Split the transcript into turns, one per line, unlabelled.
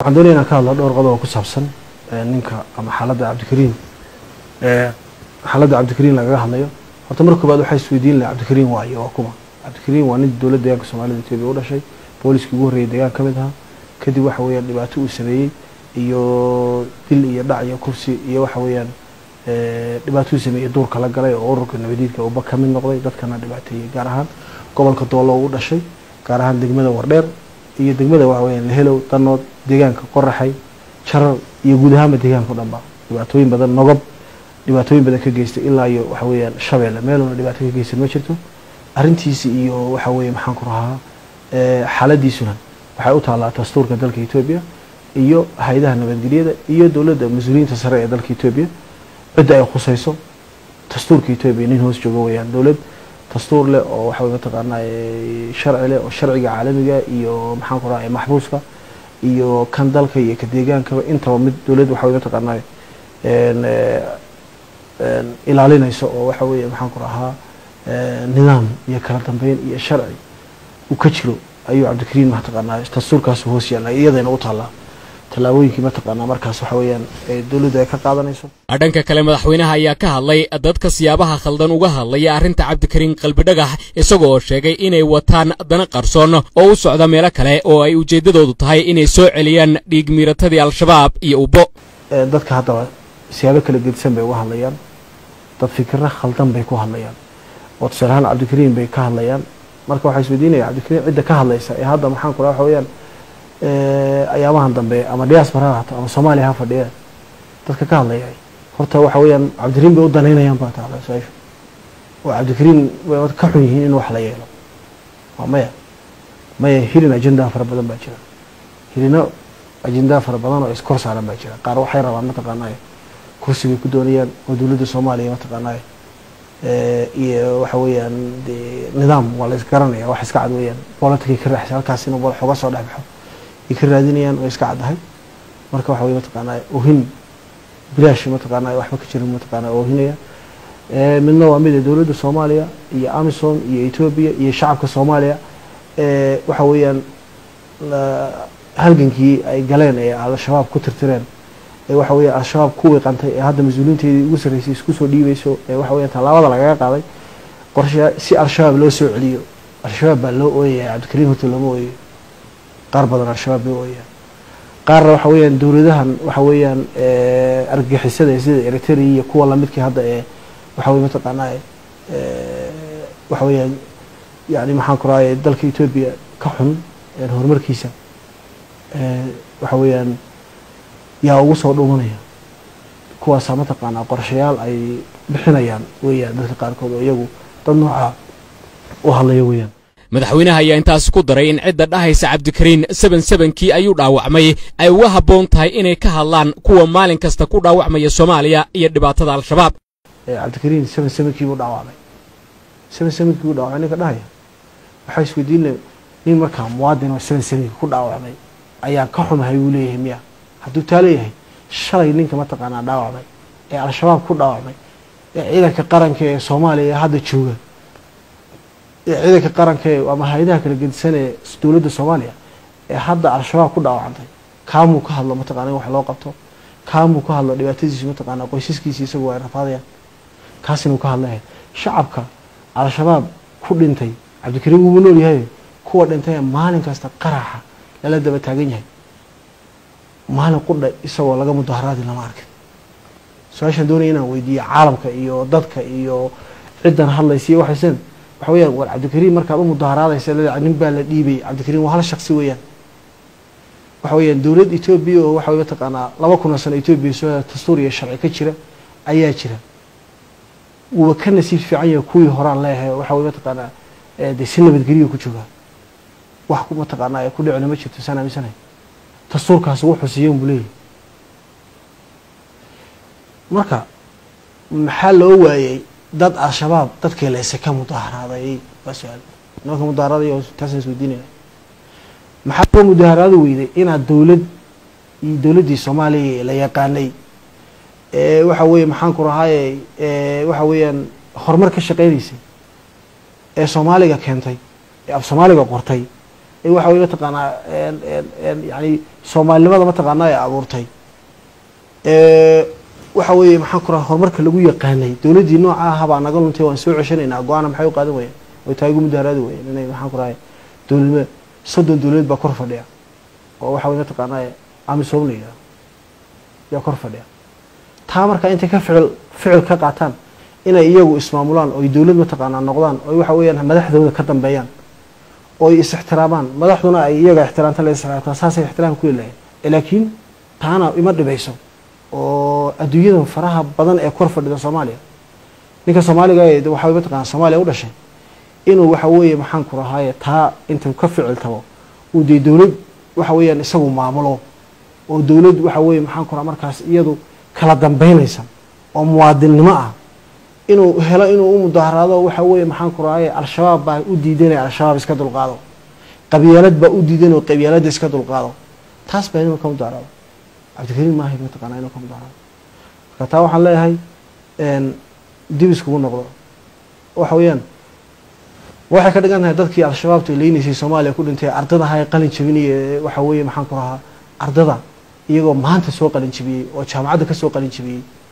waxaan doonaya inaan ka hadlo dhowr qodob oo ku saabsan ninka ama xaaladda cabdikariin xaaladda cabdikariin lagaga hadlayo horta marka koobaad waxaa isweydiin laha cabdikariin waayo waa kuma cabdikariin waa nin dowladda deegaanka soomaalida etoobiya u dhashay booliskii ugu horreeyay deegaan ka mid ahaa kadib waxa weeyaan dhibaato uu sameeyey iyo dil iyo dhac iyo kursi iyo waxa weeyaan dhibaato uu sameeyey duurka la galay oo ururka nabadiidka uba ka mid noqday dadkana dhibaateeyey gaar ahaan gobolka doolo u dhashay gaar ahaan degmada wardheer iyo degmada waxa weeyaan lehelow danood deegaanka qoraxay jarar iyo guud ahaanba deegaanka o dhan ba dhibaatooyin badan nogob dhibaatooyin badan ka geystay ilaa iyo waxa weeyaan shabeelle meeluna dhibaato ka geysan ma jirto arrintiisi iyo waxa weeye maxaan ku rahaa xaaladiisuna waxay u taallaa dastuurka dalka etoobiya iyo hay-adaha nabadgelyada iyo dowladda mas-uuliyiinta sare ee dalka etoobiya cidda ay khusayso dastuurka etoobiya nin hoos joogo weeyaan dowlad dastuur leh oo waxa weye mataqaanaa sharci leh oo sharciga caalamiga iyo maxaan ku rahaa maxbuuska iyo kan dalka iyo ka deegaankaba intaba mid dowladd waxa weye mataqaanaa ilaalinayso oo waxa weeye maxaan ku rahaa nidaam iyo kala dambeyn iyo sharci uu ka jiro ayuu cabdikariin mataqaanaa dastuurkaas hoos yaalla iyadayna u taallaa tallaabooyinkii mataqaanaa markaas waxa weeyaan dowladdu ay ka qaadanayso
dhanka kale madaxweynaha ayaa ka hadlay dadka siyaabaha khaldan uga hadlaya arrinta cabdikariin qalbidhagax isaga oo sheegay inay wataan dana qarsoon oo u socda meelo kale oo ay ujeeddadoodu tahay inay soo celiyaan dhiig miiratadii al-shabaab iyo ubbo
dadka haddaba siyaabo kala gedisan bay uga hadlayaan dad fikirro khaldan bay ku hadlayaan oo tusaale ahaan cabdikariin bay ka hadlayaan marka waxaa isweydiinaya cabdikariin cidda ka hadlaysa ee hadda maxaan ku raha waxa weeyaan ayaamahan dambe ama diaspora ha hato ama soomaaliya ha fadhiya dadka ka hadlaya horta waxa weeyaan cabdikariin bay u danaynayaan baa taala su-aashu oo cabdikariin way ka xun yihiin in wax la yeelo waa maya maya hirin ajendaa fara badan baa jira hirino ajendaa fara badan oo iskor saaran baa jira qaar waxay rabaan mataqaanaa kursi bay ku doonayaan oo dowladda soomaaliya mataqaanaa iyo waxa weeyaan de nidaam waa la isgaranaya wax iska cad weeyaan bolotikay ka raaxisa halkaas inuu bol xoga soo dhex baxo ay ka raadinayaan oo iska caddahay marka waxa weye mataqaanaa ohin bilaash mataqaanaa waxba ka jirin mataqaanaa oohinaya midna waa mid dowladda soomaaliya iyo amisom iyo etoobiya iyo shacabka soomaaliya waxa weeyaan halgankii ay galeen ee al-shabaab ku tirtireen ee waxa weya al-shabaab ku wiiqantay ee hadda mas-uuliinteedii ugu sarreysay isku soo dhiibayso ee waxa weya tallaabada lagaga qaaday qorshe si al-shabaab loo soo celiyo al-shabaab baa loo ooyaya cabdikariin horta looma ooyayo qaar badan al-shabaab loo ooyaya qaarna waxa weeyaan dowladahan waxa weeyaan argagixisada sida eritrea iyo kuwa lamidkii hadda ee waxa weye mataqaanaa waxa weeyaan yani maxaan ku rahay dalka etoobiya ka xun horumarkiisa waxa weeyaan yaa ugu soo dhuumanaya kuwaasaa mataqaanaa qorshayaal ay bixinayaan weeyaan dadka qaarkood oo iyagu dad noocaa u hadlaya weeyaan
madaxweynaha ayaa intaasi ku daray in cidda dhahaysa cabdikariin seben sebenkii ayuu dhaawacmay ay uga habboon tahay inay ka hadlaan kuwa maalin kasta ku dhaawacmaya soomaaliya iyo dhibaatada al-shabaab
cabdikariin seben sebenkii buu dhaawacmay seben sebenkii buu dhaawacmay ninka dhahaya waxaa isweydiin le nin markaa muwaadin oo seben sebenkii ku dhaawacmay ayaan ka xumahay buu leeyahay miya hadduu taa leeyahay shalay ninka mataqaanaa dhaawacmay ee al-shabaab ku dhaawacmay ee ciidanka qaranka ee soomaaliya ee hadda jooga ee ciidanka qaranka ee ama hay-adaha kala gedisan ee dowladda soomaaliya ee hadda al-shabaab ku dhaawacantay kaamuu ka hadlo mataqana in wax loo qabto kaamuu ka hadlo dhibaatadiisu mataqaanaa qoysaskiisi isagu ay rafaadayaan kaasina uu ka hadlaya shacabka al-shabaab ku dhintay cabdikariin wuuba nool yahay kuwa dhintay ee maalin kasta qaraxa lala daba taagan yahay maalin qudha isagoo laga mudaharaadi lama arkin su-aashaan doonaya inaan weydiiyo caalamka iyo dadka iyo ciddan hadlaysa iyo waxaysan waxa weyaan war cabdikariin markaad u mudaharaadaysa le nin baa la dhiibay cabdikariin waa hal shaksi weeyaan waxa weyaan dowlad etoobiya oo waxa wey mataqaanaa laba kun oo sano etoobiya soo dastuur iyo sharci ka jira ayaa jira wuuba ka nasiib fiican yahay kuwii horaan leeyahay waxa wey mataqaanaa de si nabadgeliya ku joogaa wax mataqaanaa ku dhicina ma jirto saan aaminsanahay dastuurkaas wuxuu siiyan buu leeyahy marka maxaa loo waayey dad al-shabaab dadkii leyse ka mudaharaaday waa su-aal nimanka mudaharaaday taasaan isweydiinayna maxaa loo mudaharaado weyday inaad dowlad iyo dowladdii soomaaliya la yaqaanay ee waxa weeye maxaan ku rahaaye waxa weeyaan horumar ka shaqeynaysay ee soomaaliga keentay ee af soomaaliga qortay ee waxa weye mataqaanaa yani soomaalinimada mataqaanaa ee abuurtay waxa weeye maxaan ku raha horumarka lagu yaqaanay dowladdii nooca aha baa naga luntay waan soo ceshanaynaa go-aana maxay u qaadan wayeen way tahay ugu mudaaraadi wayeen inay maxaan ku rahay dowladnimo soddon dowladeed baa kor fadhiya oo waxa weye mataqaanaa amisom la yidhaha yaa kor fadhiya taa markaa intay ka ficil ficil ka qaataan inay iyagu ismaamulaan oy dowlad mataqaanaa noqdaan oy waxa weeyaan madaxdooda ka dambeeyaan oy is ixtiraamaan madaxduna ay iyaga ixtiraamta la ixtiraamtaa saasay ixtiraam ku leeyahay laakiin taana ima dhibayso oo adduunyadan faraha badan ee kor fadhida soomaaliya ninka soomaaliga ee waxa way mataqaanaa soomaaliya u dhashay inuu waxa weeye maxaan ku rahaaye taa intuu ka ficil tabo uu dee dowlad waxa weeyaan isagu maamulo oo dowlad waxa weeye maxaan ku raha markaas iyadu kala dambeynaysa oo muwaadinnimo ah inuu helo inuu u mudaaharaado waxa weeye maxaan ku rahaye al-shabaab baa u diidanaya al-shabaab iska dulqaado qabyaalad baa u diidan oo qabyaaladda iska dulqaado taas baa inuu ka mudaaharaado cabdikariim maahay mataqaanaa inuu ka mudaaharaado marka taa waxaan leeyahay dib iskugu noqdo waxa weeyaan waxay ka dhigan tahay dadkii al-shabaabta leynaysay soomaaliya ku dhintay ardada ahaa ee qalin jabinaya waxa weeye maxaan ku rahaa ardada iyagoo maanta soo qalin jabiyey oo jaamacadda ka soo qalin jabiyey